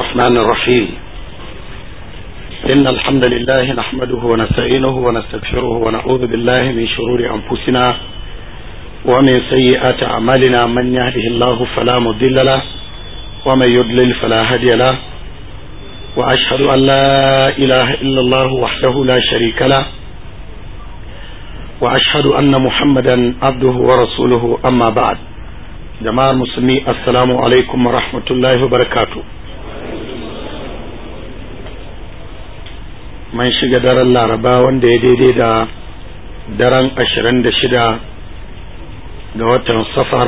الرحمن الرحيم إن الحمد لله نحمده ونستعينه ونستغفره ونعوذ بالله من شرور أنفسنا ومن سيئات أعمالنا من يهده الله فلا مضل له ومن يضلل فلا هادي له وأشهد أن لا إله إلا الله وحده لا شريك له وأشهد أن محمدا عبده ورسوله أما بعد jama'ar musulmi assalamu alaikum wa rahmatullahi wa barakatu man shiga daren laraba wanda ya daidai da daren ashirin da shida ga watan safar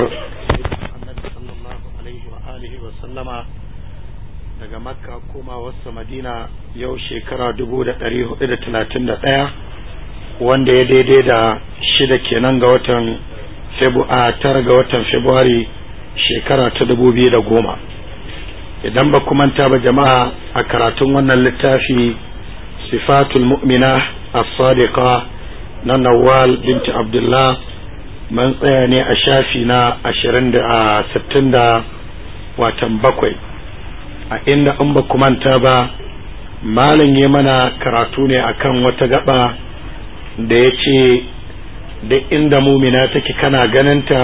daga makka koma wasu madina yau shekara dubu da ɗari hudu da talatin da ɗaya wanda ya daidai da shida kenan ga watan a tara ga watan Fabrairu shekara ta dubu biyu da goma idan ba ku manta ba jama'a a karatun wannan littafi sifatul mu'mina as-sadiqa na Nawal binti Abdullah man tsaya ne a shafi na ashirin da sittin da watan bakwai a inda in ba ku manta ba malam ya mana karatu ne akan wata gaba da ya ce duk inda mumina take kana ganinta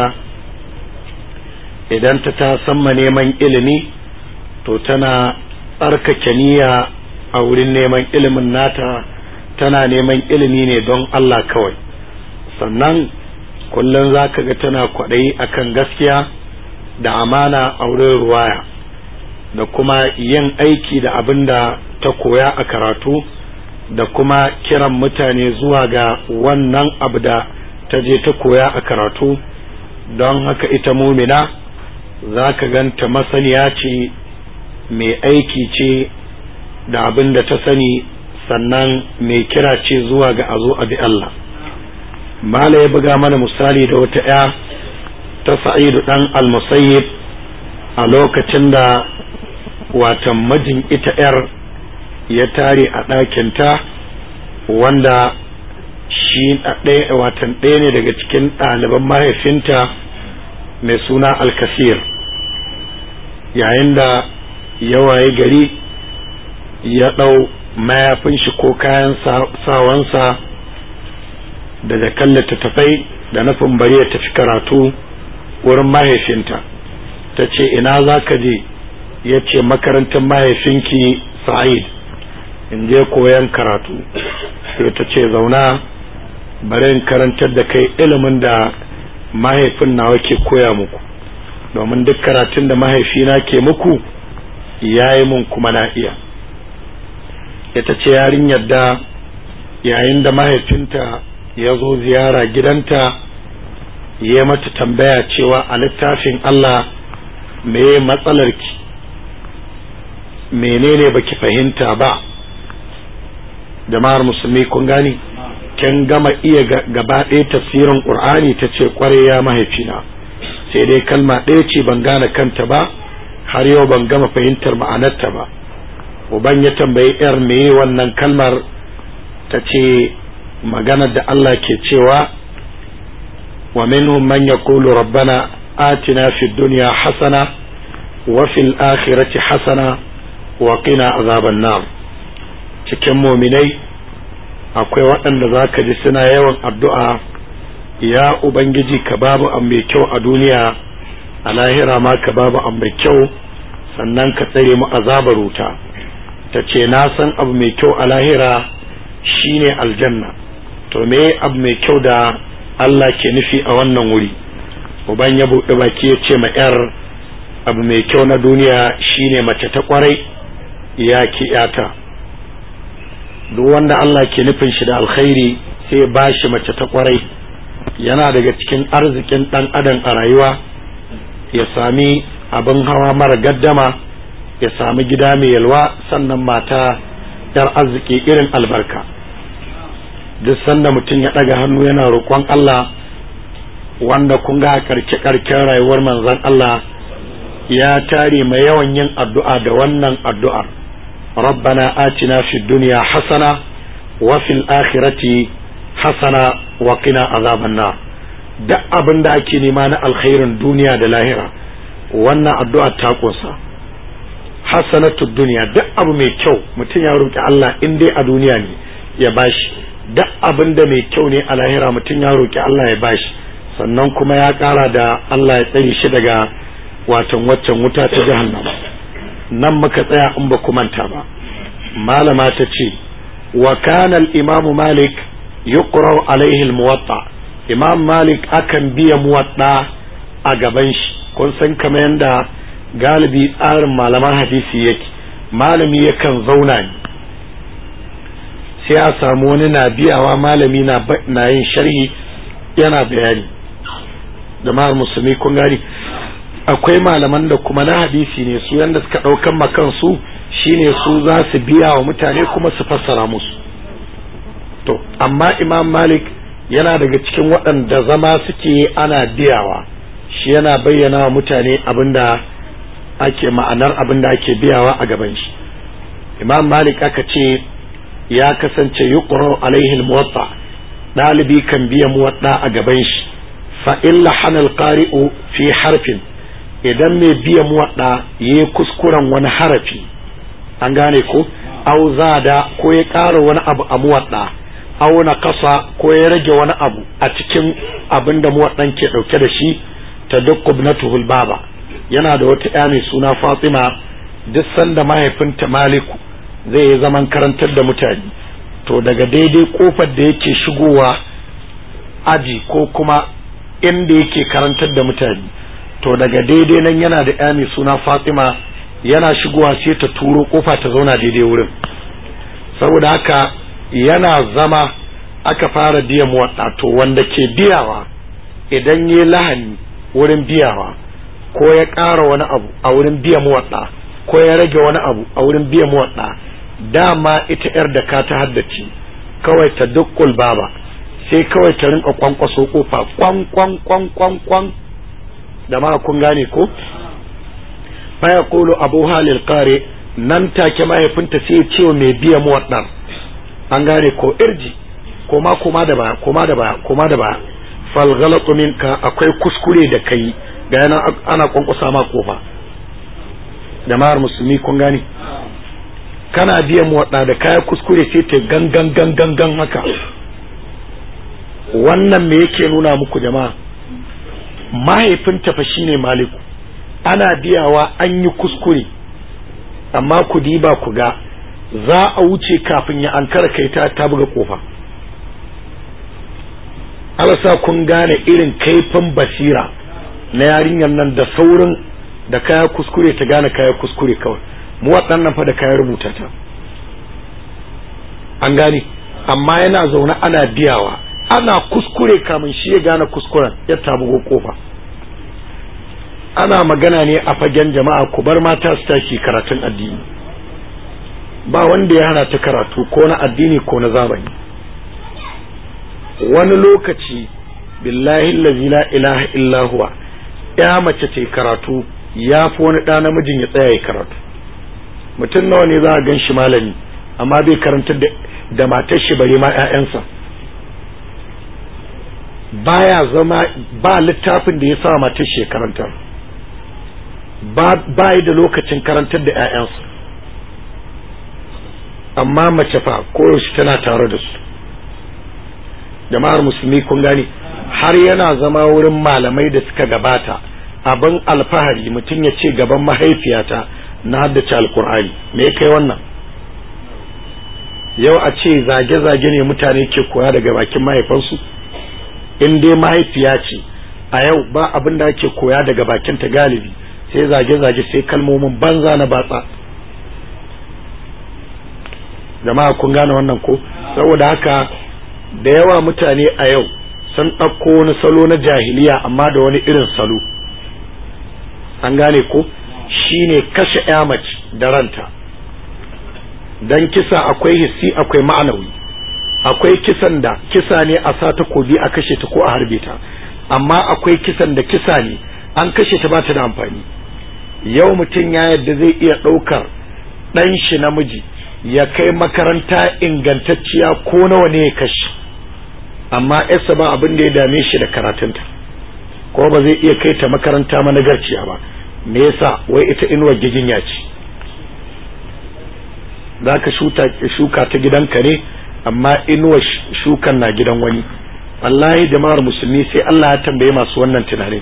idan ta ta samma neman ilimi to tana tsarkake niyya a wurin neman ilimin nata tana neman ilimi ne don Allah kawai sannan kullum za ka ga tana kwaɗayi akan gaskiya da amana a wurin ruwaya da kuma yin aiki da abin da ta koya a karatu da kuma kiran mutane zuwa ga wannan abu da ta je ta koya a karatu don haka ita mumina za ka ganta masaniya ce mai aiki ce da abin da ta sani sannan mai kira ce zuwa ga azo abi Allah mala ya buga mana misali da wata ya ta sa'idu dan al-musayyib a lokacin da watan majin ita yar ya tare a ɗakinta wanda shi watan ɗaya ne daga cikin ɗaliban mahaifinta mai suna alkasir yayin da ya waye gari ya ɗau mayafin shi ko kayan sawansa daga kan littattafai da nufin bari ya tafi karatu wurin mahaifinta ta ce ina za ka je ya ce makarantar mahaifinki sa'id in je koyan karatu sai ta ce zauna bari in karantar da kai ilimin da mahaifin nawa ke koya muku domin duk karatun da mahaifina ke muku ya yi mun kuma na iya ita ce yarinyar da yayin da mahaifinta ya zo ziyara gidanta ya mata tambaya cewa a littafin Allah meye matsalarki menene baki fahimta ba jama'ar musulmi kun gani kin gama iya gaba ɗaya tafsirin ƙur'ani ta ce ƙware ya mahaifina sai dai kalma ɗaya ce ban gane kanta ba har yau ban gama fahimtar ma'anarta ba uban ya tambayi yar meye wannan kalmar ta ce maganar da Allah ke cewa wa minhum man yaqulu rabbana atina fid dunya hasana wa fil akhirati hasana wa qina azaban nar cikin muminai akwai waɗanda za ka ji suna yawan addu'a ya Ubangiji ka babu an mai kyau a duniya a lahira ma ka babu an mai kyau sannan ka tsare mu azabar wuta ta ce na san abu mai kyau a lahira shine aljanna to me abu mai kyau da Allah ke nufi a wannan wuri uban ya buɗe baki ya ce ma 'yar abu mai kyau na duniya shine mace ta kwarai ya ki 'yata duk wanda Allah ke nufin shi da alkhairi sai ba shi mace ta kwarai yana daga cikin arzikin dan adam a rayuwa ya sami abin hawa mara gaddama ya sami gida mai yalwa sannan mata yar arziki irin albarka duk sanda mutum ya ɗaga hannu yana roƙon Allah wanda kun ga karke karken rayuwar manzon Allah ya tare mai yawan yin addu'a da wannan addu'ar ربنا آتنا في الدنيا حسنة وفي الآخرة حسنة وقنا عذاب النار duk abin da ake nema na alkhairin duniya da lahira wannan addu'a ta ƙunsa hasanatud duniya duk abu mai kyau mutum ya roki Allah in dai a duniya ne ya bashi duk abin da mai kyau ne a lahira mutum ya roki Allah ya bashi sannan kuma ya kara da Allah ya tsare shi daga watan waccan wuta ta jahannama nan muka tsaya in ba ku manta ba malama ta ce wa kana al-imam malik yuqra alaihi al-muwatta imam malik akan biya muwatta a gaban shi kun san kamar yanda galibi tsarin malaman hadisi yake malami yakan zauna ne sai a samu wani na biyawa malami na yin sharhi yana bayani jama'ar musulmi kun gani akwai malaman da kuma na hadisi ne su yanda suka ɗaukan makansu shine su za su biya wa mutane kuma su fassara musu to amma imam malik yana daga cikin waɗanda zama suke ana biyawa shi yana bayyana wa mutane abinda ake ma'anar abinda ake biyawa a gaban shi imam malik aka ce ya kasance yuqra alaihi almuwatta dalibi kan biya muwatta a gaban shi fa illa hanal qari'u fi harfin idan mai biya muwaɗa ya yi kuskuren wani harafi an gane ko au zada ko ya ƙara wani abu a muwaɗa au na kasa ko ya rage wani abu a cikin abin da muwaɗan ke ɗauke da shi ta duk na tuhul baba yana da wata ya mai suna fatima duk sanda mahaifinta maliku zai yi zaman karantar da mutane to daga daidai kofar da yake shigowa aji ko kuma inda yake karantar da mutane to daga daidai nan yana da ya mai suna fatima yana shigowa sai ta turo kofa ta zauna daidai wurin saboda haka yana zama aka fara biyan muwaɗa to wanda ke biyawa idan yi lahani wurin biyawa ko ya ƙara wani abu a wurin biyan muwaɗa ko ya rage wani abu a wurin biyan muwaɗa dama ita yar da ka ta haddace kawai ta dukkul baba sai kawai ta rinka kwankwaso kofa kwan kwan kwan kwan kwan da ma kun gane ko fa yaqulu abu halil qari nan take mahaifinta sai ya ce mai biya mu wadan an gane ko irji koma koma da baya koma da baya koma da baya fal ghalatu minka akwai kuskure da kai ga yana ana kwankwasa ma kofa jama'ar musulmi kun gane kana biya mu wadda da kaya kuskure sai ta gangan gangan gan haka wannan me yake nuna muku jama'a mahaifinta fa shine maliku ana biyawa an yi kuskure amma ku diba ku ga za a wuce kafin ya ankara kai ta ta buga kofa alasa kun gane irin kaifin basira na yarinyar nan da saurin da kaya kuskure ta gane kaya kuskure kawai mu waɗannan fa da kaya rubuta ta an gane amma yana zaune ana biyawa ana kuskure kamun shi ya gane kuskuren ya tabugo kofa ana magana ne a fagen jama'a ku bar mata su tashi karatun addini ba wanda ya hana ta karatu ko na addini ko na zamani wani lokaci billahi allazi la ilaha illa huwa ya mace ce karatu ya fi wani ɗa namijin ya tsaya ya karatu mutum nawa ne za a gan shi malami amma bai karanta da matar shi bare ma 'ya'yansa baya zama ba littafin da ya sa matar shi ya karanta ba yi da lokacin karantar da 'ya'yansa amma mace fa koyaushe tana tare da su jama'ar musulmi kun gani har yana zama wurin malamai da suka gabata abin alfahari mutum ya ce gaban mahaifiyata na haddace alkur'ani me kai wannan yau a ce zage-zage ne mutane ke koya daga bakin mahaifansu in dai mahaifiya ce a yau ba abin da ake koya daga bakinta galibi sai zage-zage sai kalmomin banza na batsa jama'a kun gane wannan ko saboda haka da yawa mutane a yau sun ɗauko wani salo na jahiliya amma da wani irin salo an gane ko shine kashe mace da ranta dan kisa akwai hissi akwai ma'anawi akwai kisan da kisa ne a sa takobi a kashe ta ko a harbe ta amma akwai kisan da kisa ne an kashe ta ba ta da amfani yau mutum ya yadda zai iya ɗaukar ɗan shi namiji ya kai makaranta ingantacciya ko nawa ne ya kashe amma yasa ba abin da ya dame shi da karatunta ko ba zai iya kai ta makaranta managarciya ba me yasa wai ita inuwar giginya ce za ka shuka ta gidanka ne amma inuwa shukan na gidan wani wallahi jama'ar musulmi sai Allah ya tambaye masu wannan tunanin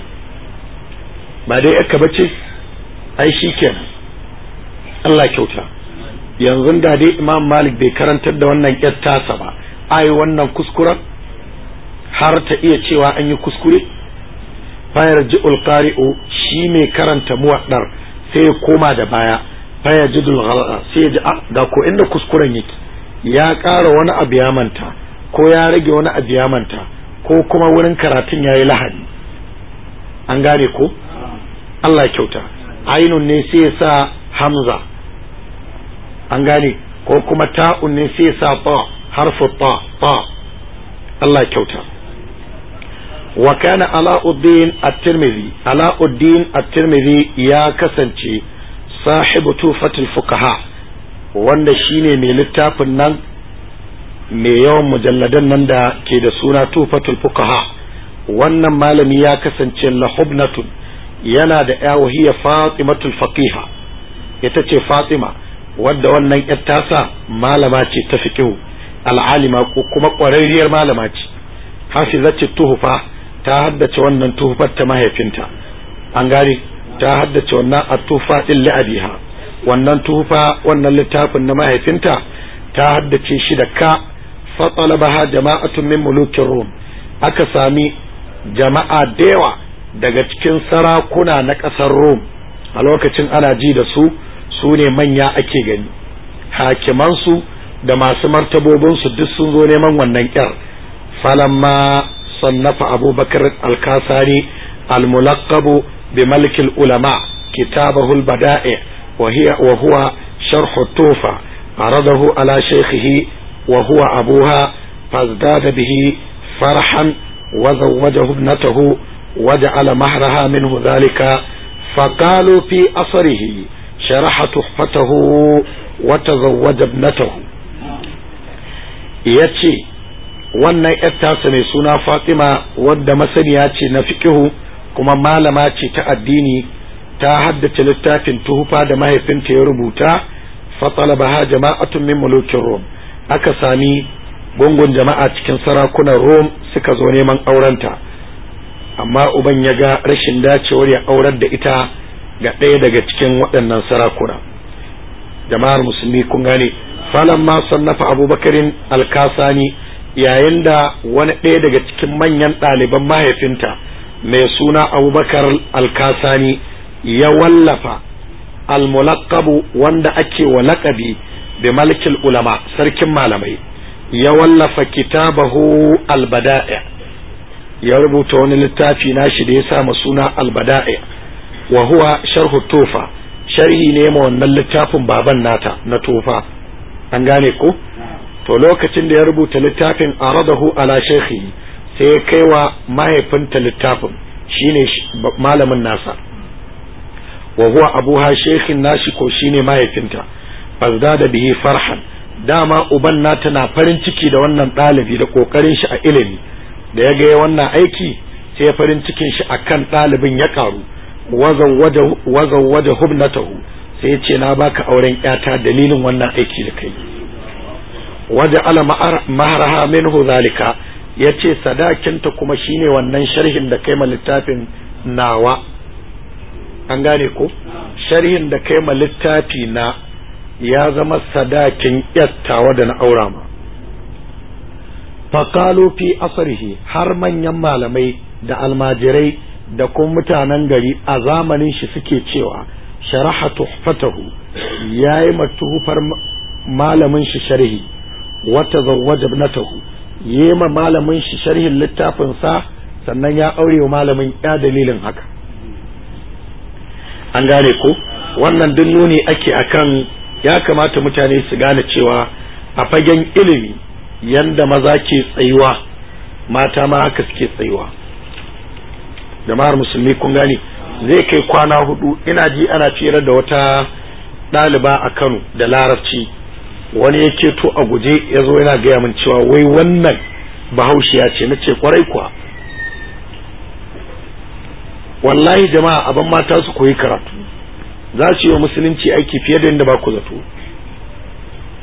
ba dai aka bace ai shi kenan Allah kyauta yanzu da dai imam malik bai karantar da wannan yar tasa ba ai wannan kuskuren har ta iya cewa an yi kuskure fayar ji'ul qari'u shi mai karanta muwaddar sai ya koma da baya faya jidul sai ya ji ga ko inda kuskuren yake ya ƙara wani abu ya manta ko ya rage wani abu ya manta ko kuma wurin karatun yayi lahani an gane ko Allah ya kyauta ainun ne sai ya sa hamza an gane ko kuma ta'un ne sai ya sa ta harfu ta ta Allah ya kyauta wa kana alauddin at-tirmidhi alauddin at-tirmidhi ya kasance sahibu tufatul fuqaha wanda shine mai littafin nan mai yawan mujalladan nan da ke da suna tufatul fuqaha wannan malami ya kasance lahubnatun yana da yawahiya fatimatul faqiha ita ce fatima wadda wannan yar tasa malama ce ta fiqhu al'alima ko kuma ƙwararriyar malama ce hafizatu tuhfa ta haddace wannan tuhfar ta mahaifinta an gane ta haddace wannan atufa din la'abiha wannan tufa wannan littafin na mahaifinta ta haddace shi da ka fatalabaha jama'atun min mulukin rum aka sami jama'a da yawa daga cikin sarakuna na ƙasar rum a lokacin ana ji da su su ne manya ake gani hakimansu da masu martabobinsu duk sun zo neman wannan ƙyar falamma sannafa abubakar alkasari almulaqabu بملك العلماء كتابه البدائع وهي وهو شرح التوفة عرضه على شيخه وهو أبوها فازداد به فرحا وزوجه ابنته وجعل مهرها منه ذلك فقالوا في أصره شرح تحفته وتزوج ابنته yace wannan ‘yar tasa mai suna Fatima wadda masaniya ce na fikihu kuma malama ce ta addini ta haddace littafin tuhufa da mahaifinta ya rubuta fatalabaha jama'atun min mulukin rom aka sami gungun jama'a cikin sarakunan rom suka zo neman aurenta amma uban ya ga rashin dacewar ya aurar da ita ga ɗaya daga cikin waɗannan sarakuna jama'ar musulmi kun gane falan ma sannafa abubakarin alkasani yayin da wani ɗaya daga cikin manyan ɗaliban mahaifinta mai suna abubakar alkasani ya wallafa almulaqabu wanda ake wa laƙabi bi malikil ulama sarkin malamai ya wallafa kitabahu albada'i ya rubuta wani littafi nashi da ya sa suna albada'i wa huwa sharhu tufa sharhi ne ma wannan littafin baban nata na tufa an gane ko to lokacin da ya rubuta littafin aradahu ala shaykhihi sai ya kai wa mahaifinta littafin shine malamin nasa wa huwa abuha shekhin nashi ko shine mahaifinta fazda da bihi farhan dama uban nata na farin ciki da wannan ɗalibi da ƙoƙarin shi a ilimi da ya ga wannan aiki sai farin cikin shi akan ɗalibin ya ƙaru wazan waje hubnatahu sai ya ce na baka auren ƴata dalilin wannan aiki da kai waje ala maharaha minhu zalika ya ce sadakinta kuma shine wannan sharhin da kai ma littafin nawa an gane ko sharhin da kai ma littafi na ya zama sadakin yattawa da na aura ma faƙalo fi asarhi har manyan malamai da almajirai da kuma mutanen gari a zamanin shi suke cewa sharaha tuhfatahu ya yi matuhufar malamin shi sharhi wata zawwaja ibnatahu yema malamin shi sharhin littafin sa sannan ya aure wa malamin ya dalilin haka an gane ko wannan duk nuni ake akan ya kamata mutane su gane cewa a fagen ilimi yanda maza ke tsayuwa mata ma haka suke tsayuwa jama'ar musulmi kun gane zai kai kwana hudu ina ji ana fira da wata ɗaliba a kano da larabci wani ya keto a guje ya zo yana gaya min cewa wai wannan bahaushiya ce na ce kwarai kuwa wallahi jama'a abin mata su koyi karatu za su yi wa musulunci aiki fiye da yadda ba ku zato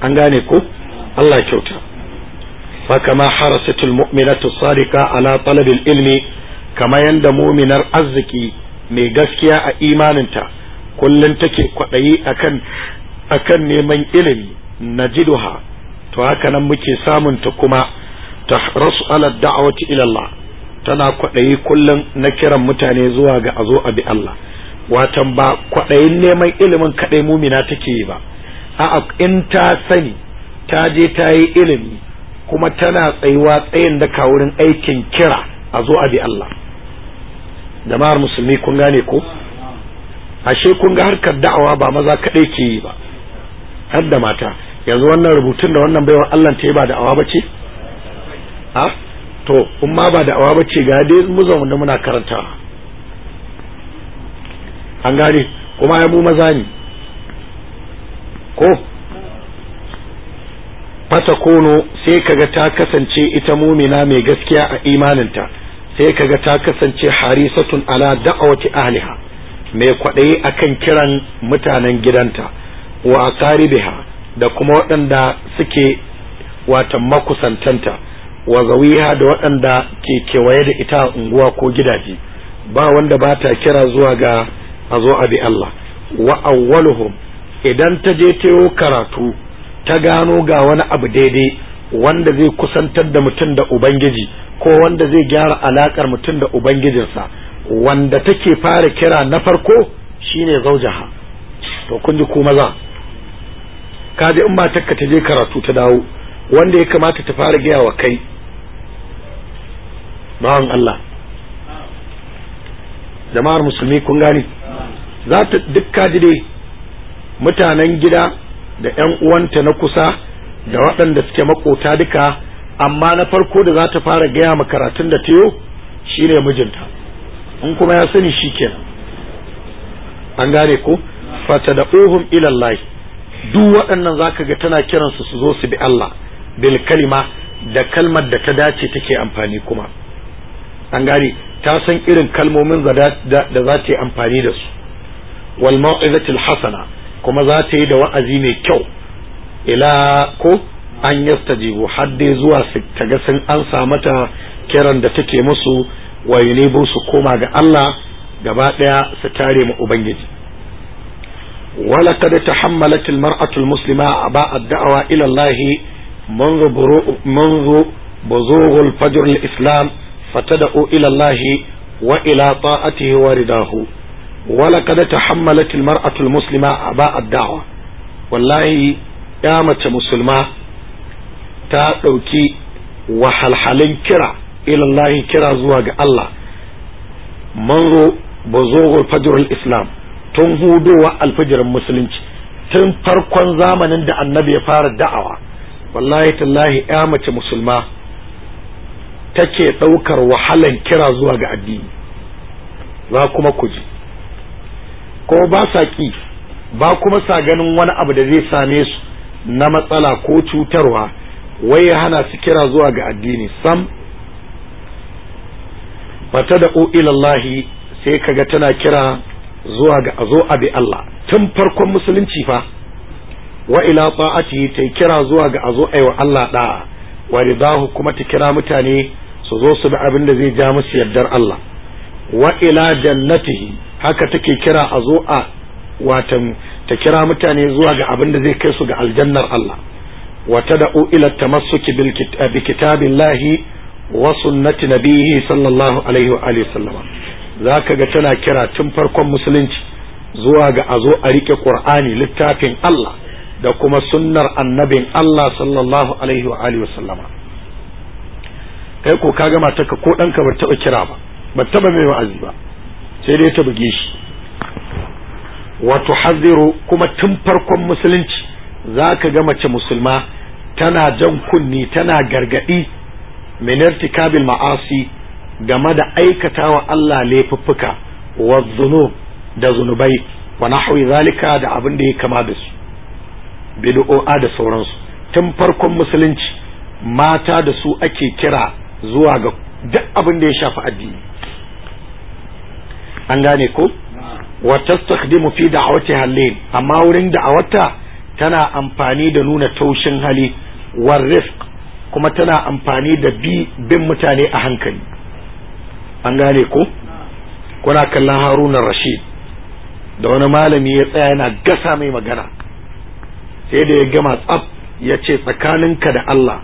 an gane ko Allah kyauta fa kama harasatul mu'minatu sadiqa ala talabil ilmi kama yanda mu'minar arziki mai gaskiya a imaninta kullum take kwaɗayi akan akan neman ilimi najiduha to haka nan muke samun ta kuma ta rasu ala da'awati ila Allah tana kwaɗayi kullum na kiran mutane zuwa ga azo a bi Allah watan ba kwaɗayin neman ilimin kaɗai mumina take yi ba a'a in ta sani ta je ta yi ilimi kuma tana tsayuwa tsayin da wurin aikin kira a zo a bi Allah jama'ar musulmi kun gane ko ashe kun ga harkar da'awa ba maza kaɗai ke yi ba har da mata yanzu wannan rubutun da wannan baiwa Allah ta yi ba da'awa ba ce a to in ma ba da'awa ba ce ga dai mu zaune muna karantawa an gane kuma ya mu maza ne ko fata kono sai kaga ta kasance ita mumina mai gaskiya a imaninta sai kaga ta kasance harisatun ala da'awati ahliha mai kwaɗayi akan kiran mutanen gidanta wa aqaribiha da kuma waɗanda suke watan makusantanta wa zawiha da waɗanda ke kewaye da ita unguwa ko gidaje ba wanda ba ta kira zuwa ga a zo a bi Allah wa awwaluhum idan ta je tayo karatu ta gano ga wani abu daidai wanda zai kusantar da mutum da ubangiji ko wanda zai gyara alakar mutum da ubangijinsa wanda take fara kira na farko shine zaujaha to kun ji ku maza kaji in matarka ta je karatu ta dawo wanda ya kamata ta fara gaya wa kai bawan Allah jama'ar musulmi kun gani za ta duk kaji dai mutanen gida da ‘yan uwanta na kusa da waɗanda suke makota duka amma na farko da za ta fara gaya ma karatun da tayo shine mijinta in kuma ya sani shi kenan an gane ko fata da uhum ilallahi duk waɗannan zaka ga tana kiransu su zo su bi Allah bil kalima da kalmar da ta dace take amfani kuma an gane ta san irin kalmomin da za ta yi amfani da su wal mau'izatil hasana kuma za ta yi da wa'azi mai kyau ila ko an yastajibu har dai zuwa su taga sun an mata kiran da take musu wa yunibu su koma ga Allah gaba daya su tare mu ubangiji ولقد تحملت المرأة المسلمة أباء الدعوة إلى الله منذ برو منذ بزوغ الفجر الإسلام فتدعو إلى الله وإلى طاعته ورداه ولقد تحملت المرأة المسلمة أباء الدعوة والله يا متى مسلمة ta ɗauki wahalhalin kira ilallahi kira zuwa ga Allah manzo bazogul fajrul islam tun hudowa alfajirin musulunci tun farkon zamanin da annabi ya fara da'awa wallahi tallahi ya mace musulma take ɗaukar wahalan kira zuwa ga addini za kuma ku ji ko ba sa ki ba kuma sa ganin wani abu da zai same su na matsala ko cutarwa wai ya hana su kira zuwa ga addini sam fata da ilallahi sai kaga tana kira zuwa ga a zo a bi Allah tun farkon musulunci fa wa ila ta'ati ta kira zuwa ga a zo a wa Allah da'a wa ridahu kuma ta kira mutane su zo su bi abin da zai ja musu yardar Allah wa ila jannatihi haka take kira a zo a watan ta kira mutane zuwa ga abin da zai kai su ga aljannar Allah wa tad'u ila tamassuki bil bi kitabillahi wa sunnati nabiyhi sallallahu alaihi wa alihi sallama zaka ga tana kira tun farkon musulunci zuwa ga a zo a rike qur'ani littafin Allah da kuma sunnar annabin Allah sallallahu alaihi wa alihi sallama kai ko kaga matarka ko danka ba taba kira ba ba taba mai wa'azi ba sai dai ta buge shi wato haziru kuma tun farkon musulunci za ka ga mace musulma tana jan kunni tana gargadi minartikabil ma'asi game da aikata wa Allah laifuffuka wa zunub da zunubai wa nahwi zalika da abin da ya kama da su bid'o'a da sauransu tun farkon musulunci mata da su ake kira zuwa ga duk abin da ya shafi addini an gane ko wa tastakhdimu fi da'awati halin amma wurin da'awarta tana amfani da nuna taushin hali war rifq kuma tana amfani da bi bin mutane a hankali an gane ko kuna kallon haruna rashid da wani malami ya tsaya yana gasa mai magana sai da ya gama tsaf ya ce tsakaninka da Allah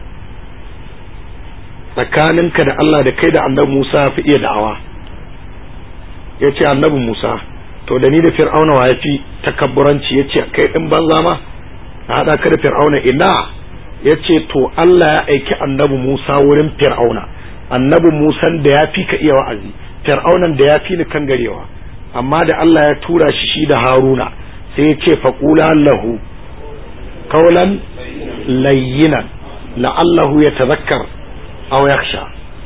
tsakaninka da Allah da kai da annabi Musa fi iya da'awa ya ce annabi Musa to da ni da fir'auna wa ya fi takabburanci ya ce kai ɗin banza ma a haɗa ka da fir'auna ina ya ce to Allah ya aiki annabi Musa wurin fir'auna annabi Musan da ya fi ka iya wa'azi fir'aunan da ya fi ni kan garewa amma da Allah ya tura shi shi da Haruna sai ya ce faqula lahu qawlan layyinan la'allahu yatadhakkar aw yakhsha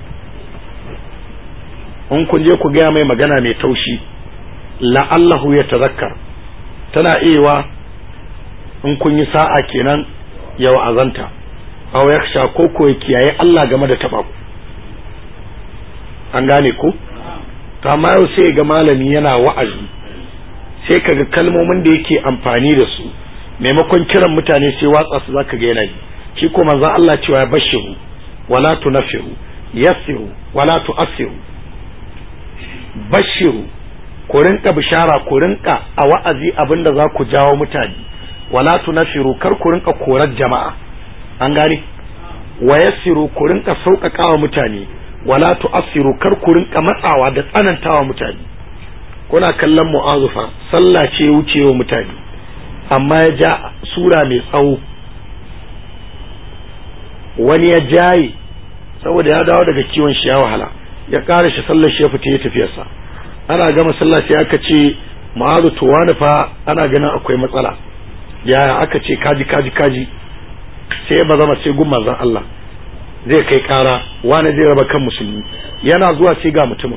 in kun je ku gaya mai magana mai taushi la'allahu yatadhakkar tana iya in kun yi sa'a kenan ya wa'azanta aw yakhsha ko ko ya kiyaye Allah game da taba ku an gane ko to amma yau sai ga malami yana wa'azi sai kaga kalmomin da yake amfani da su maimakon kiran mutane sai watsa su zaka ga yana shi ko manzo Allah cewa ya bashiru wala tunafiru yassiru wala tu'assiru bashiru ku rinka bishara ku rinka a wa'azi abinda za ku jawo mutane wala tunafiru kar ku rinka korar jama'a an gane wa yassiru ku rinka sauƙaƙawa mutane wala tu'assiru kar ku rinka matsawa da tsanantawa mutane kuna kallon mu'azufa sallah ce wucewa mutane amma ya ja sura mai tsawo wani ya jaye saboda ya dawo daga kiwon shi ya wahala ya ƙara shi sallar shi ya fita ya tafiyarsa ana gama sallah sai aka ce ma'azu to wani fa ana ganin akwai matsala yaya aka ce kaji kaji kaji sai ya bazama sai gun manzon Allah zai kai ƙara wani zai raba kan musulmi yana zuwa sai ga mutumin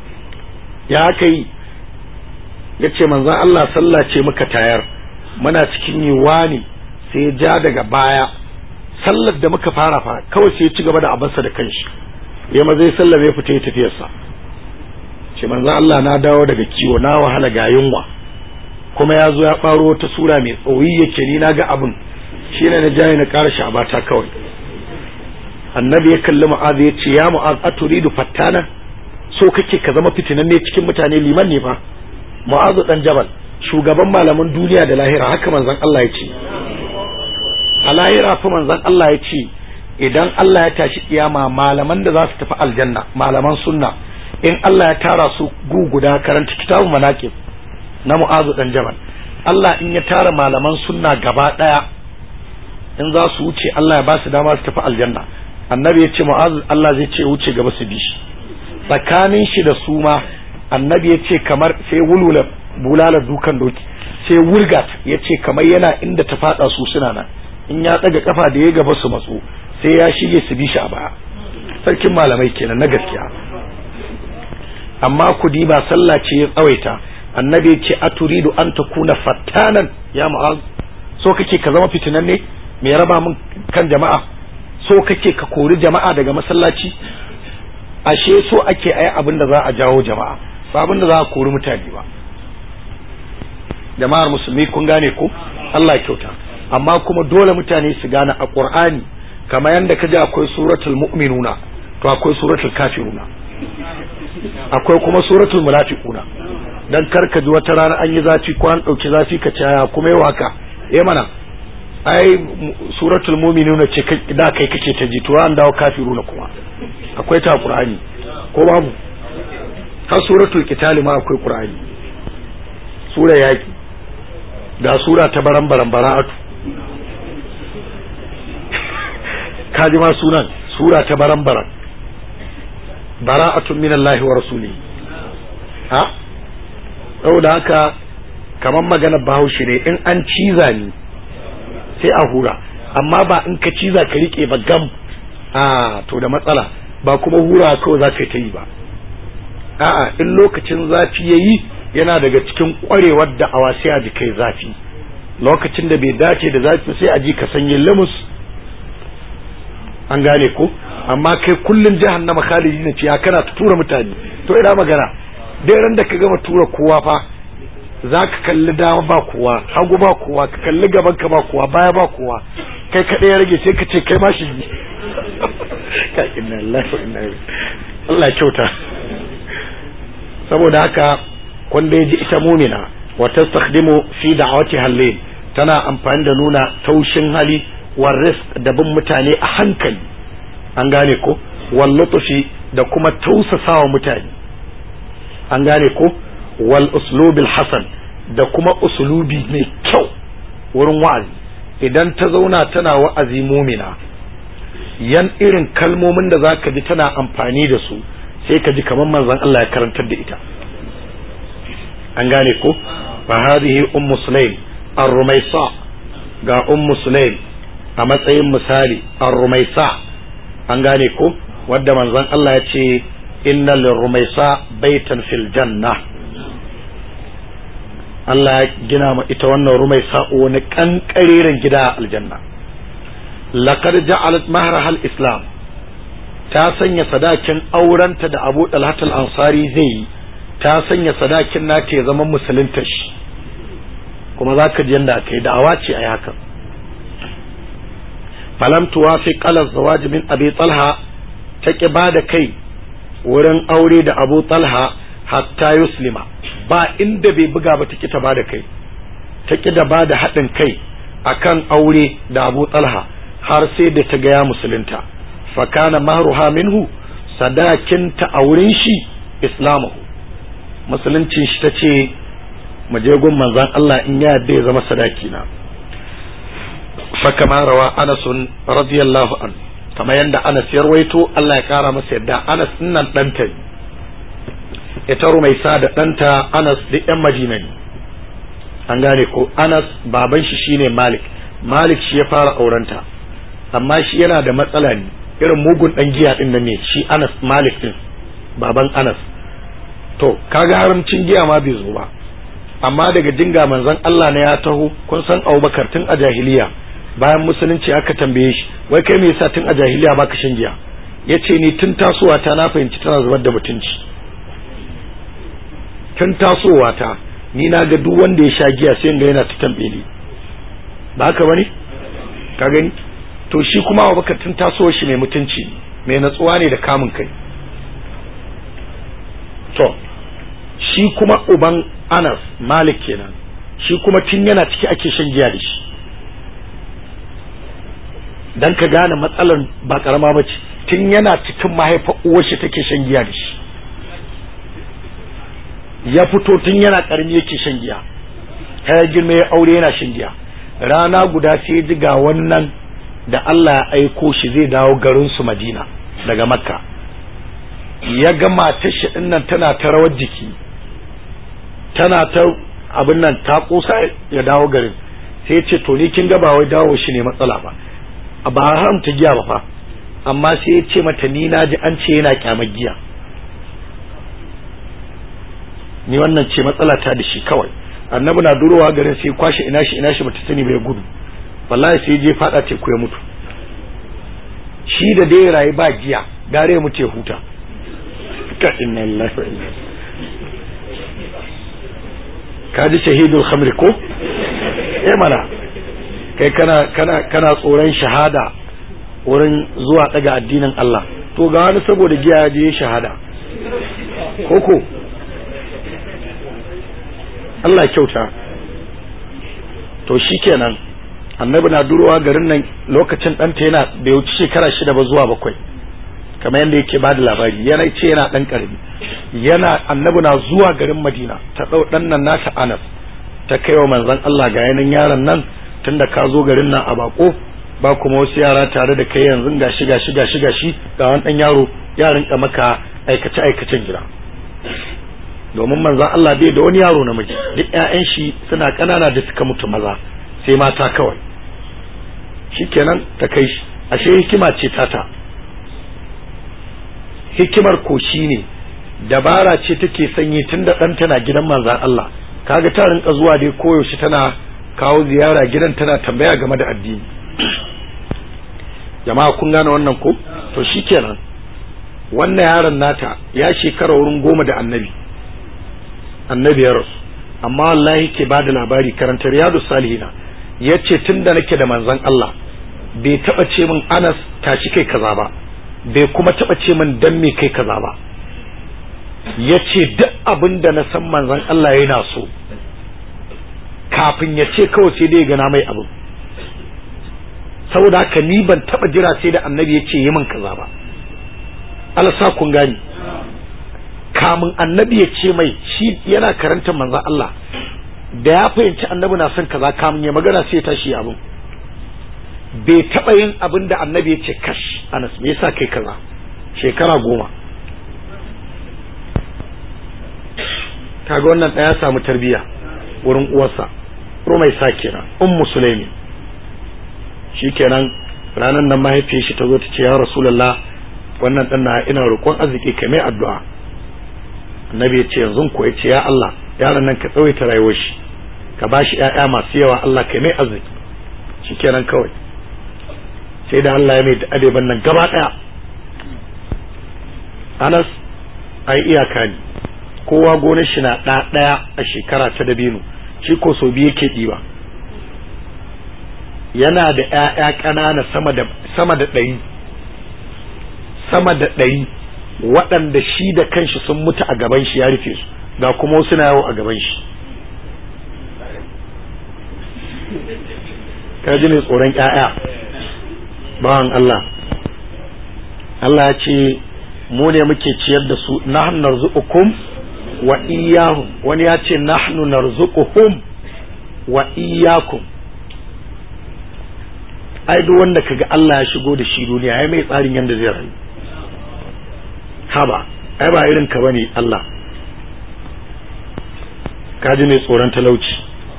ya aka yi ya ce manzon Allah sallah ce muka tayar muna cikin yi wani sai ya ja daga baya sallar da muka fara fa kawai sai ya ci gaba da abarsa da kanshi ya ma zai sallar ya fita ya tafiyarsa ce manzon Allah na dawo daga kiwo na wahala ga yunwa kuma ya zo ya ɓaro wata sura mai tsoyi yake ni na ga abin shi ne na jaye na ƙara sha'abata kawai annabi ya kalli mu'az ya ce ya mu'az aturidu fattana so kake ka zama fitinan ne cikin mutane liman ne fa mu'az dan jabal shugaban malaman duniya da lahira haka manzon Allah ya ce a lahira fa manzon Allah ya ce idan Allah ya tashi kiyama malaman da za su tafi aljanna malaman sunna in Allah ya tara su gu guda karanta kitabu manaqib na mu'azu dan jabal Allah in ya tara malaman sunna gaba daya in za su wuce Allah ya ba su dama su tafi aljanna annabi ya ce mu'azu Allah zai ce wuce gaba su bi shi tsakanin shi da su ma annabi ya ce kamar sai wulwula bulala dukan doki sai wurgat ya ce kamar yana inda ta fada su suna nan in ya daga kafa da ya gaba su matso sai ya shige su bi shi a baya sarkin malamai kenan na gaskiya amma kudi ba sallah ce ya tsawaita annabi ya ce aturidu an takuna fattanan ya mu'az so kake ka zama fitinan ne me raba min kan jama'a so kake ka kori jama'a daga masallaci ashe so ake ayi abin da za a jawo jama'a ba abin da za a kori mutane ba jama'ar musulmi kun gane ko Allah ya kyauta amma kuma dole mutane su gane a Qur'ani kamar yanda kaji akwai suratul mu'minuna to akwai suratul kafiruna akwai kuma suratul munafiquna dan karka ji wata rana an yi zafi ko an dauki zafi ka caya kuma yau haka eh mana ai suratul mu'minuna ce da kai kake ta ji to an dawo kafiruna kuma akwai ta qur'ani ko babu har suratul qital ma akwai qur'ani sura yaki da sura ta baran baran bara'atu kaji ma sunan sura ta baran baran bara'atun minallahi wa rasulihi ha saboda haka kamar magana bahaushe ne in an ciza ni sai a hura amma ba in ka ciza ka rike ba gam a to da matsala ba kuma hura kawai za ka ta yi ba a'a in lokacin zafi ya yi yana daga cikin kwarewar da awa sai a ji kai zafi lokacin da bai dace da zafi sai a ji ka sanye limus an gane ko amma kai kullun jahannama khalidi ne ce ya kana tura mutane to ina magana dai ran da ka gama tura kowa fa za ka kalli dama ba kowa hagu ba kowa ka kalli gaban ka ba kowa baya ba kowa kai kaɗai ya rage sai ka ce kai ma shi ne ka inna Allah wa inna Allah ya kyauta saboda haka kwanda ya ji ita mumina wa tastakhdimu fi da'awati halil tana amfani da nuna taushin hali wa rizq da bin mutane a hankali an gane ko wal lutfi da kuma tausasawa mutane an gane ko wal uslubil hasan da kuma uslubi mai kyau wurin wa'azi idan ta zauna tana wa'azi mumina yan irin kalmomin da zaka ji tana amfani da su sai ka ji kamar manzon Allah ya karantar da ita an gane ko fa hadhihi ummu sulaim ar-rumaysa ga ummu sulaim a matsayin misali ar-rumaysa an gane ko wadda manzon Allah ya ce inna lirrumaysa baitan fil janna Allah ya gina ma ita wannan rumaysa wani kankareren gida a aljanna laqad ja'alat mahraha al-islam ta sanya sadakin aurenta da Abu Talhat al-Ansari zai yi ta sanya sadakin nata ya zama musulunta shi kuma zaka ji yanda aka yi da'awa ce a haka falam tuwafi qala zawaj min abi talha ta ki bada kai wurin aure da abu talha hatta yuslima ba inda bai buga ba ta ki ta bada kai ta ki da bada haɗin kai akan aure da abu talha har sai da ta gaya musulunta fakana mahruha minhu sadakinta a wurin shi islamahu musuluncin shi ta ce mu je gun manzon Allah in ya yadda ya zama sadaki na fakama rawa Anas radiyallahu an kamar yadda Anas ya rawaito Allah ya kara masa yadda Anas nan danta ita rumaisa da danta Anas duk yan Madina ne an gane ko Anas baban shi shine Malik Malik shi ya fara aurenta amma shi yana da matsala ne irin mugun dan giya din nan ne shi Anas Malik din baban Anas to kaga haramcin giya ma bai zo ba amma daga dinga manzon Allah ne ya taho kun san Abubakar tun a jahiliya bayan musulunci aka tambaye shi wai kai me yasa tun a jahiliya baka shan giya yace ni tun tasowa ta na fahimci tana zubar da mutunci tun tasowa ta ni na ga duk wanda ya sha giya sai ga yana ta tambeli ba haka bane ka gani to shi kuma Abubakar tun tasowar shi mai mutunci mai natsuwa ne da kamun kai to shi kuma uban Anas Malik kenan shi kuma tun yana ciki ake shan giya da shi dan ka gane matsalar ba karama ba ce tun yana cikin mahaifar uwar shi take shan giya da shi ya fito tun yana karmi yake shan giya ya girma ya aure yana shan giya rana guda sai ji ga wannan da Allah ya aiko shi zai dawo garin su Madina daga Makka ya ga matar shi nan tana ta rawar jiki tana ta abin nan ta kusa ya dawo garin sai ya ce to ni kin ga ba wai dawo shi ne matsala ba ba haramta giya ba fa amma sai ya ce mata ni na ji an ce yana kyamar giya ni wannan ce matsala ta da shi kawai annabi na durowa garin sai kwashe ina shi ina shi bata sani bai gudu wallahi sai je fada teku ya mutu shi da dai rayu ba giya gare mu ce huta ka inna lillahi wa inna ka ji shahidul khamri ko eh mana kai kana kana kana tsoron shahada wurin zuwa daga addinin Allah to ga wani saboda giya ya je shahada koko Allah kyauta to shikenan annabi na durowa garin nan lokacin ɗanta yana bai wuce shekara shida ba zuwa bakwai kamar yadda yake ba da labari yana ce yana ɗan ƙarami yana annabi na zuwa garin madina ta ɗau ɗan nan nata anas ta kai wa manzon Allah ga yanin yaron nan tunda ka zo garin nan a bako ba kuma wasu yara tare da kai yanzu ga shi ga shi ga shi ga shi ga wani ɗan yaro yarin ka maka aikace aikacen gida domin manzon Allah bai da wani yaro namiji duk ƴaƴan shi suna ƙanana da suka mutu maza sai mata kawai shikenan ta kai shi ashe hikima ce tata hikimar ko ne dabara ce take sanyi tunda ɗan tana gidan manzan Allah kaga ta rinka zuwa dai koyaushe tana kawo ziyara gidan tana tambaya game da addini jama'a kun gane wannan ko to shikenan wannan yaron nata ya shekara wurin goma da annabi annabi ya rasu amma wallahi ke ba da labari karanta riyadu salihina ya ce tun da nake da manzon Allah bai taba ce min anas tashi kai kaza ba bai kuma taba ce min dan me kai kaza ba ya ce duk abin da na san manzon Allah yana so kafin ya ce kawai sai dai gana mai abin saboda haka ni ban taba jira sai da annabi ya ce yi min kaza ba Allah sa kun gani kamun annabi ya ce mai shi yana karanta manzon Allah da ya fahimci annabi na son kaza kamun ya magana sai ya tashi abin bai taba yin abin da annabi ya ce kash anas me yasa kai kaza shekara goma kaga wannan ɗaya samu tarbiya wurin uwarsa rumai sa kenan ummu sulaimi shikenan ranar nan mahaifiyar shi ta zo ta ce ya rasulullah wannan dan na ina roƙon arziki kai mai addu'a annabi ya ce yanzu ko ya ce ya Allah yaron nan ka tsawaita rayuwar shi ka bashi ƴaƴa masu yawa Allah kai mai arziki shikenan kawai sai da Allah ya mai da adeban nan gaba ɗaya Anas ai iyaka ne kowa gonar shi na ɗa ɗaya a shekara ta dabino shi ko sau biyu yake ɗiba yana da ‘ya'ya ƙanana sama da sama da ɗari sama da ɗari waɗanda shi da kanshi sun mutu a gaban shi ya rufe su ga kuma wasu na yawo a gaban shi ka ji mai tsoron ‘ya'ya bawan Allah Allah ya ce mu ne muke ciyar da su nahnu narzuqukum wa iyyahum wani ya ce nahnu narzuquhum wa iyyakum ai duk wanda kaga Allah ya shigo da shi duniya ai mai tsarin yanda zai rayu haba ai ba irin ka bane Allah kaji mai tsoron talauci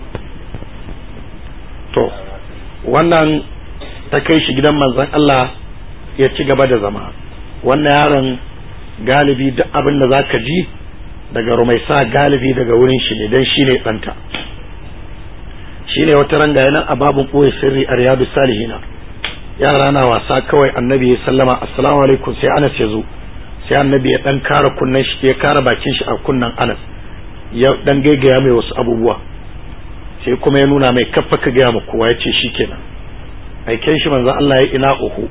to wannan ta kai shi gidan manzon Allah ya ci gaba da zama wannan yaron galibi duk abin da zaka ji daga rumaisa galibi daga wurin shi ne dan shine ɗanta shine wata ranga yana a babun ɓoye sirri a riyadu salihina yara na wasa kawai annabi ya sallama assalamu alaikum sai anas ya zo sai annabi ya dan kara kunnen shi ya kara bakin shi a kunnen anas ya dan gaigaya mai wasu abubuwa sai kuma ya nuna mai kaffa ka gaya ma kowa ya ce shikenan aiken shi manzo Allah ya ina uhu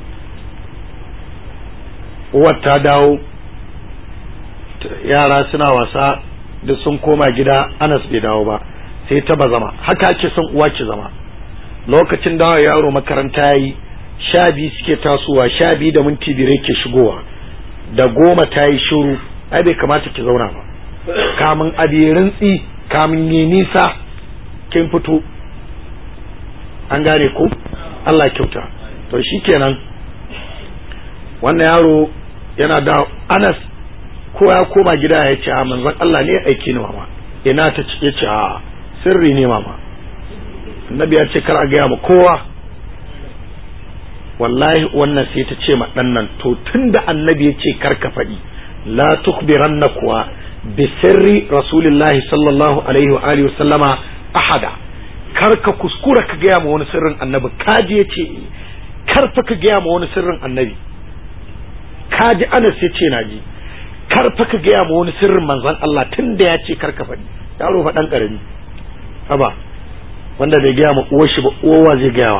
uwar ta dawo yara suna wasa da sun koma gida anas bai dawo ba sai ta ba zama haka ake son uwa ki zama lokacin dawo yaro makaranta yayi sha biyu suke tasowa sha biyu da minti biyar ke shigowa da goma ta yi shiru ai bai kamata ki zauna ba kamun abi rintsi kamun yi nisa kin fito an gane ko Allah kyauta to shikenan wannan yaro yana da Anas ko ya koma gida ya ce a manzon Allah ne aiki ni mama ina ta ce ya ce a sirri ne mama annabi ya ce kar a gaya ma kowa wallahi wannan sai ta ce ma dan nan to tunda annabi ya ce kar ka faɗi la tukhbiranna kuwa bi sirri rasulillahi sallallahu alaihi wa alihi sallama ahada kar ka kuskura ka gaya ma wani sirrin annabi kaji ya ce kar fa ka gaya ma wani sirrin annabi kaji anas ya ce naji kar fa ka gaya ma wani sirrin manzon Allah tunda ya ce kar ka faɗi yaro fa dan karami haba wanda bai gaya ma uwar shi ba uwa zai gaya wa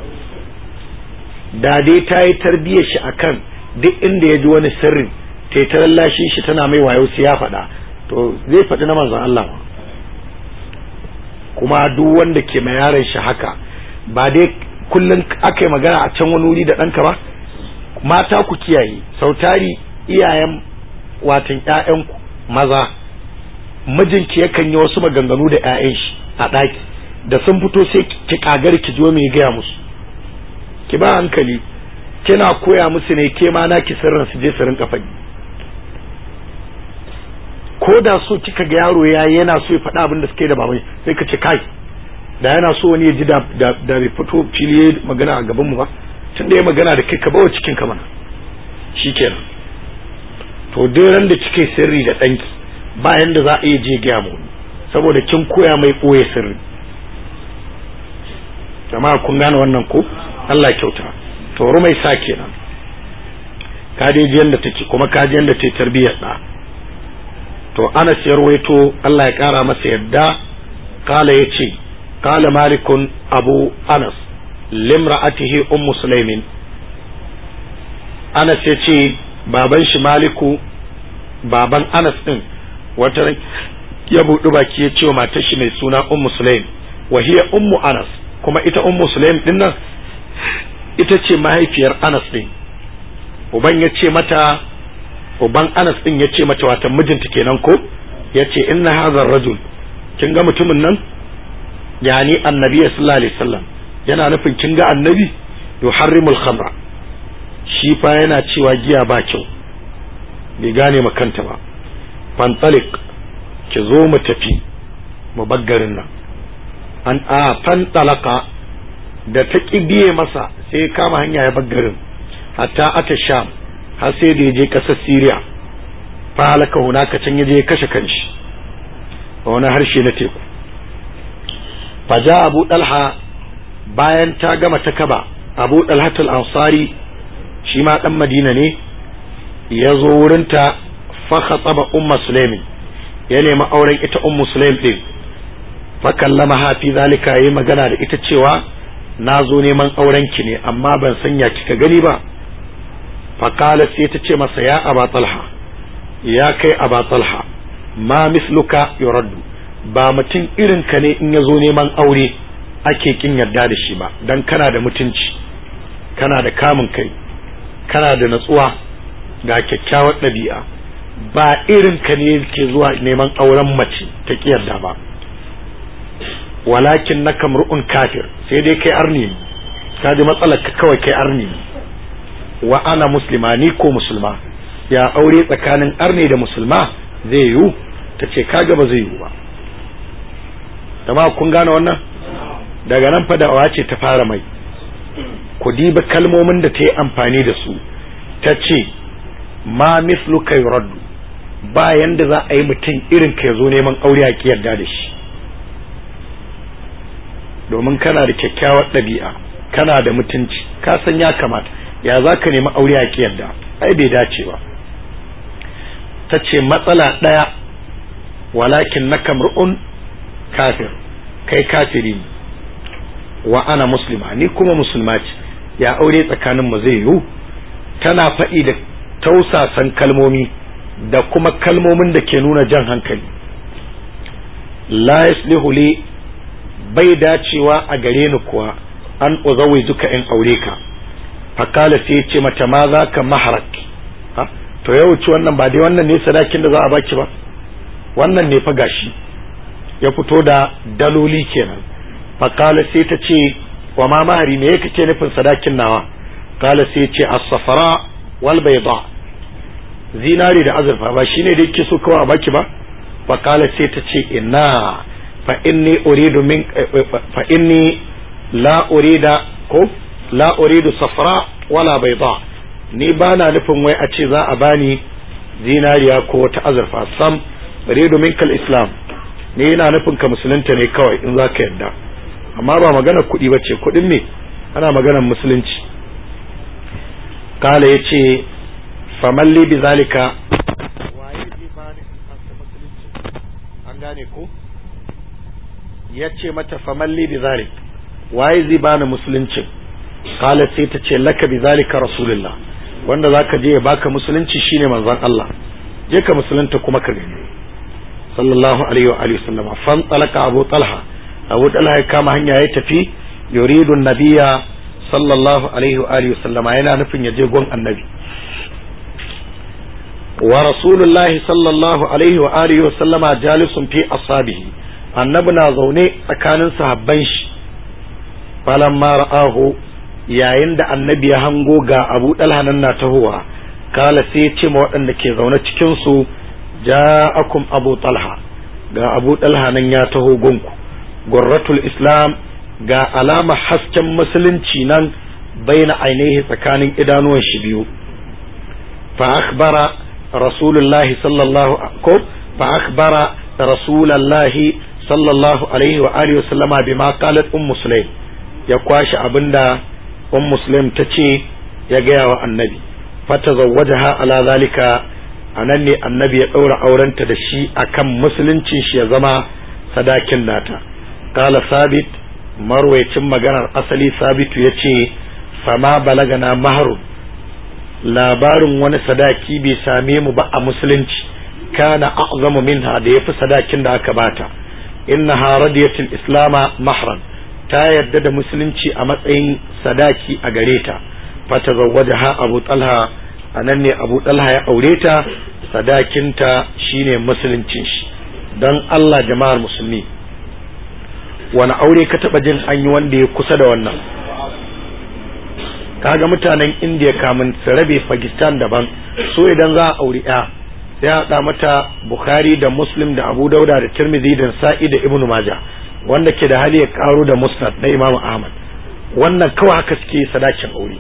da dai ta yi tarbiyyar shi akan duk inda ya ji wani sirrin ta yi ta lallashin shi tana mai wayo sai ya faɗa to zai faɗi na manzon Allah ma kuma duk wanda ke mai yaron shi haka ba dai kullum aka yi magana a can wani wuri da ɗanka ba mata ku kiyaye sautari iyayen watan ƴaƴanku maza mijinki yakan yi wasu maganganu da ƴaƴan shi a ɗaki da sun fito sai ki kagar ki jo mai gaya musu ki ba hankali kina koya musu ne ke ma naki sirrin su je su rinka faɗi ko da so kika ga yaro ya yana so ya faɗa abin da suke da babai sai ka ce kai da yana so wani ya ji da da bai fito fili ya magana a gaban mu ba tun da ya magana da kai ka bawa cikin ka mana shikenan to duk ran da kike sirri da danki ba yanda za a iya je gaya mu saboda kin koya mai ɓoye sirri jama'a kun gane wannan ko Allah kyauta to rumai sa kenan ka dai ji yanda take kuma ka ji yanda take tarbiyyar da to Anas ya ruwaito Allah ya kara masa yadda kala ya ce kala malikun abu Anas limra'atihi ummu sulaimin Anas ya ce baban shi maliku baban Anas din wata ya buɗi baki ya ce wa matar shi mai suna ummu sulaim wa hiya ummu Anas kuma ita ummu sulaim din nan ita ce mahaifiyar Anas din uban ya ce mata uban Anas din ya ce mata wata mijinta kenan ko ya ce inna hazar rajul kin ga mutumin nan yani annabi sallallahu alaihi wasallam yana nufin kin ga annabi yuharrimul khamra shi fa yana cewa giya ba kyau bai gane makanta ba fantalik ki zo mu tafi mu baggarin nan an a fantalaka da ta biye masa sai kama hanya ya baggarin hatta ata sham har sai da ya je ƙasar Siriya fa halaka hunaka can ya je ya kashe kanshi a wani harshe na teku faja abu dalha bayan ta gama ta kaba abu dalhatul ansari shi ma dan madina ne ya zo wurinta fa khataba umma sulaimin ya nemi auren ita ummu sulaim din fa kallama fi zalika yayi magana da ita cewa na zo neman auren ki ne amma ban sanya kika gani ba faƙala sai ta ce masa ya aba talha ya kai aba talha ma misluka yuraddu ba mutum irin ka ne in ya zo neman aure ake kin yarda da shi ba dan kana da mutunci kana da kamun kai kana da natsuwa ga kyakkyawar ɗabi'a ba irin ka ne ke zuwa neman auren mace ta ki yarda ba walakin na kamru'un kafir sai dai kai arni ne ka ji matsalar ka kawai kai arni ne wa ana muslima ni ko musulma ya aure tsakanin arne da musulma zai yiwu ta ce kaga ba zai yiwu ba dama kun gane wannan daga nan fa da'awa ce ta fara mai ku diba kalmomin da ta yi amfani da su ta ce ma misluka yuraddu ba yanda za a yi mutum irin ka zo neman aure a ki yarda da shi domin kana da kyakkyawar ɗabi'a kana da mutunci ka san ya kamata ya za ka nemi aure a yarda ai bai dace ba ta ce matsala ɗaya walakin na kamr'un kafir kai kafiri ne wa ana muslima ni kuma musulma ce ya aure tsakanin mu zai yiwu tana faɗi da tausasan kalmomi da kuma kalmomin da ke nuna jan hankali la yaslihu li bai dacewa a gare ni kuwa an uzawi zuka in aure ka fakala sai ya ce mata ma za ka maharak to ya wuce wannan ba dai wannan ne sadakin da za a baki ba wannan ne fa gashi ya fito da daloli kenan fakala sai ta ce wa ma mahari me yake ce nufin sadakin nawa kala sai ce as-safara wal bayda zinari da azurfa ba shine da yake so kawai a baki ba fakala sai ta ce inna fa inni uridu min fa inni la urida ko la uridu safra wala bayda ni ba na nufin wai a ce za a bani zinariya ko wata azurfa sam uridu minkal islam ni ina nufin ka musulunta ne kawai in za ka yarda amma ba magana kuɗi ba ce kuɗin me ana maganar musulunci kala ya ce famalli bi zalika waye zai bani in fasa musulunci an gane ko ya ce mata famalli bi zalik waye zai bani musuluncin kala sai ta ce laka bi zalika rasulullah wanda zaka je ya baka musulunci shine manzon Allah je ka musulunta kuma ka gani sallallahu alaihi wa alihi sallama fan talaka abu talha abu talha ya kama hanya ya tafi yuridu nabiyya sallallahu alaihi wa alihi sallama yana nufin ya je gon annabi wa rasulullahi sallallahu alaihi wa alihi sallama jalisun fi ashabihi annabi na zaune tsakanin sahabban shi falamma ra'ahu yayin da annabi ya hango ga abu dalha nan na tahowa kala sai ya ce ma waɗanda ke zaune cikin su ja'akum abu talha ga abu talha nan ya taho gunku gurratul islam ga alama hasken musulunci nan baina ainihi tsakanin idanuwan shi biyu fa akhbara rasulullahi sallallahu ko fa akhbara rasulullahi sallallahu alaihi wa alihi wa sallama bima qalat ummu sulaim ya kwashi abinda ummu sulaim ta ce ya gaya wa annabi fatazawwajaha ala zalika a nan ne annabi ya ɗaura aurenta da shi akan musuluncin shi ya zama sadakin nata kala sabit marwaicin maganar asali sabitu ya ce fama balagana maharu labarin wani sadaki bai same mu ba a musulunci kana a'zamu minha da yafi sadakin da aka bata innaha radiyatul islama mahran ta yadda da musulunci a matsayin sadaki a gare ta fatazawwajaha abu talha anan ne abu talha ya aure ta sadakinta shine musuluncin shi don Allah jama'ar musulmi wani aure ka taba jin an yi wanda ya kusa da wannan kaga mutanen indiya kamun su rabe pakistan daban so idan za a auri ya sai haɗa mata bukhari da muslim da abu dauda da tirmidhi da sa'i da ibnu majah wanda ke da hali ya karo da musnad na imamu ahmad wannan kawai haka suke sadakin aure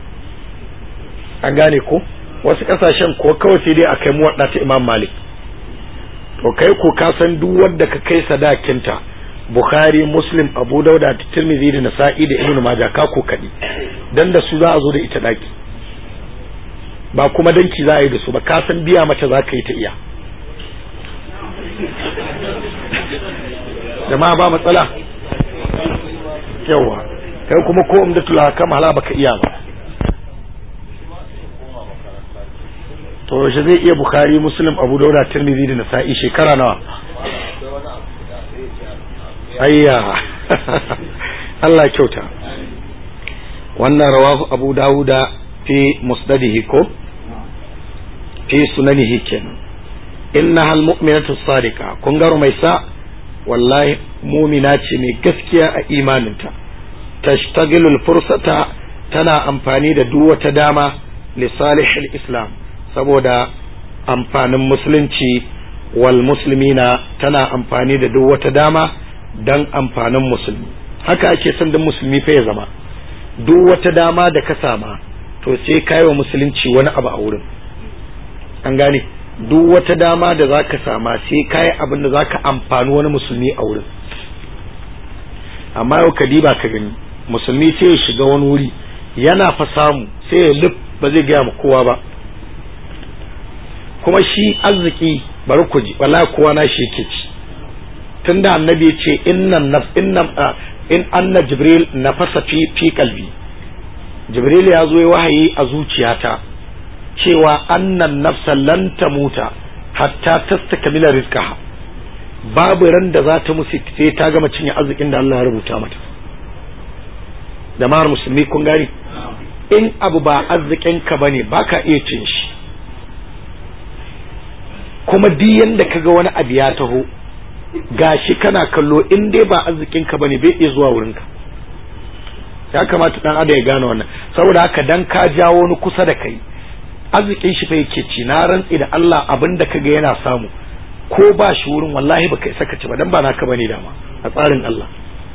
an gane ko wasu kasashen ko kawai sai dai a kai muwadda ta imam malik to kai ko ka san duk wanda ka kai sadakinta bukhari muslim abu dauda da tirmidhi da nasa'i da ibnu majah ka ko kadi dan da su za a zo da ita daki ba kuma danki za a yi da su ba ka san biya mata za ka yi ta iya jama'a ba matsala yawa kai kuma ko umdatul hakam hala baka iya ba to yaushe zai iya bukhari muslim abu dauda tirmidhi da nasa'i shekara nawa ayya Allah kyauta wannan rawahu abu dawuda fi musnadihi ko fi sunanihi kenan innaha almu'minatu sadiqa kun garo mai sa wallahi mumina ce mai gaskiya a imaninta tashtagilu alfursata tana amfani da duk wata dama li salihil islam saboda amfanin musulunci wal muslimina tana amfani da duk wata dama dan amfanin musulmi haka ake son dan musulmi fa ya zama duk wata dama da ka sama to sai ka wa musulunci wani abu a wurin an gane duk wata dama da za ka sama sai ka yi abin da za ka amfani wani musulmi a wurin amma yau ka diba ka gani musulmi sai ya shiga wani wuri yana fa samu sai ya lif ba zai gaya ma kowa ba kuma shi arziki bari ku ji wala kowa na shi yake ci tunda annabi ya ce innan naf innan in anna jibril nafasa fi fi kalbi jibril ya zo ya wahayi a zuciyata cewa annan nafsa lan tamuta hatta tastakmila rizqaha babu ran da za ta musu sai ta gama cinye arzikin da Allah ya rubuta mata jama'ar musulmi kun gani in abu ba arzikin ka bane baka iya cin shi kuma duk yanda kaga wani abu ya taho gashi kana kallo in dai ba arzikin ka bane bai iya zuwa wurin ka ya kamata dan adam ya gane wannan saboda haka dan ka jawo wani kusa da kai arzikin shi fa yake ci na rantsi da Allah abin da kaga yana samu ko ba shi wurin wallahi baka isa ka ci ba dan ba naka bane dama a tsarin Allah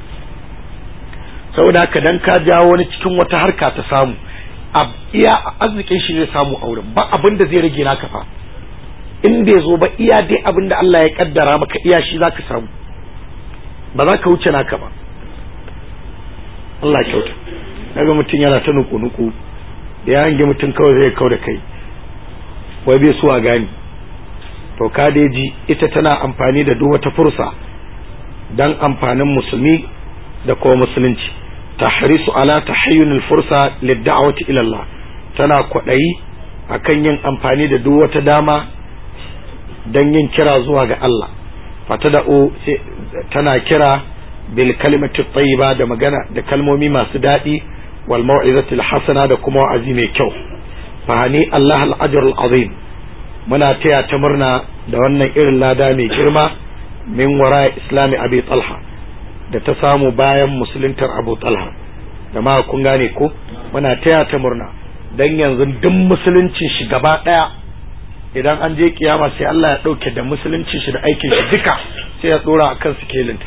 saboda haka dan ka jawo wani cikin wata harka ta samu iya arzikin shi zai samu a wurin ba abin da zai rage naka fa in bai zo ba iya dai abin da Allah ya kaddara maka iya shi zaka samu ba za ka wuce naka ba Allah kyauta daga mutum yana ta nuku-nuku da ya hange mutum kawai zai kau da kai wai bai suwa gani to kadeji ita tana amfani da duk wata fursa dan amfanin musulmi da kuma musulunci tahrisu ala tahayyun fursa lid-da'wati ila Allah tana kwadayi akan yin amfani da duk wata dama dan yin kira zuwa ga Allah fatada'u tana kira bil kalimati tayyiba da magana da kalmomi masu daɗi wal mau'izati al hasana da kuma wa'azi mai kyau fahani Allah al ajr al azim muna taya ta murna da wannan irin lada mai girma min wara islami abi talha da ta samu bayan musuluntar abu talha da ma kun gane ko muna taya ta murna dan yanzu duk musuluncin shi gaba daya idan an je kiyama sai Allah ya dauke da musuluncin shi da aikin shi duka sai ya dora akan sikelinta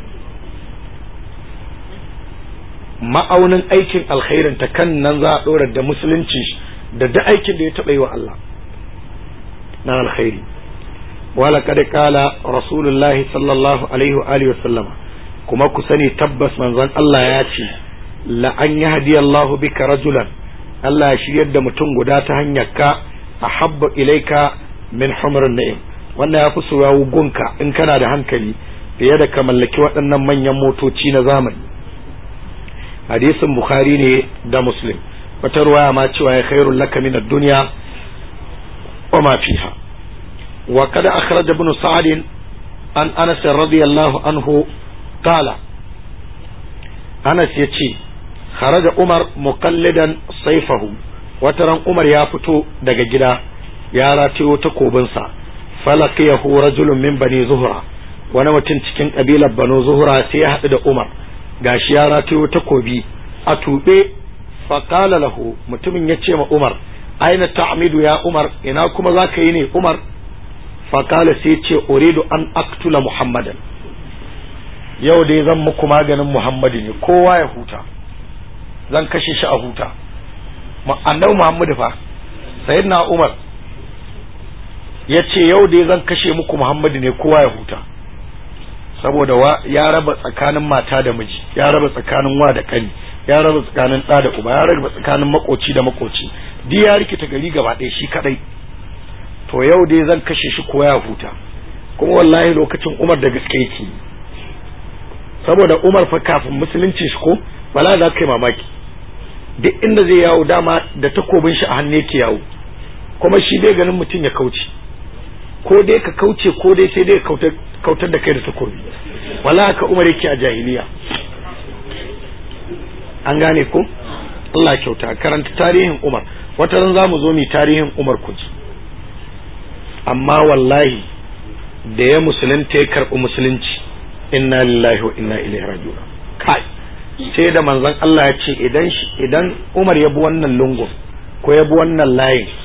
ma'aunin aikin alkhairin ta kan nan za a ɗora da musulunci da duk aikin da ya taɓa yi wa Allah na alkhairi wala kada kala rasulullahi sallallahu alaihi wa alihi wasallama kuma ku sani tabbas manzon Allah ya ce la an yahdi Allah bika rajulan Allah ya shiryar da mutum guda ta hanyar ka ahabba ilaika min humrun na'im wannan ya fi soyawu gunka in kana da hankali fiye da ka mallaki waɗannan manyan motoci na zamani hadisin bukhari ne da muslim wata ruwaya ma cewa ya khairul laka min ad-dunya wa ma fiha wa kada akhraj ibn sa'd an anas radiyallahu anhu qala anas yace kharaja umar muqallidan sayfahu wataran umar ya fito daga gida ya ratayo takobinsa falaqiyahu rajulun min bani zuhra wani mutum cikin kabilar banu zuhra sai ya haɗu da umar gashi ya ratayo takobi a tuɓe faƙala lahu mutumin ya ce ma umar aina ta'amidu ya umar ina kuma za ka yi ne umar faƙala sai ce uridu an aktula muhammadan yau dai zan muku maganin muhammadu ne kowa ya huta zan kashe shi a huta annabi muhammadu fa sayyidina umar ya ce yau dai zan kashe muku muhammadu ne kowa ya huta saboda ya raba tsakanin mata da miji ya raba tsakanin wa da kani ya raba tsakanin ɗa da uba ya raba tsakanin makoci da makoci duk ya rikita gari gaba ɗaya shi kadai to yau dai zan kashe shi ko ya huta kuma wallahi lokacin umar da gaske yake saboda umar fa kafin musulunci shi ko wala za ka yi mamaki duk inda zai yawo dama da takobin shi a hannu yake yawo kuma shi bai ganin mutum ya kauce ko dai ka kauce ko dai sai dai kautar da kai da takobi wala ka umar yake a jahiliya an gane ko Allah kyauta karanta tarihin umar wata ran zamu zo mu tarihin umar kuji amma wallahi da ya musulunta ya karɓi musulunci inna lillahi wa inna ilaihi raji'un kai sai da manzon Allah ya ce idan idan umar ya bi wannan lungun ko ya bi wannan layin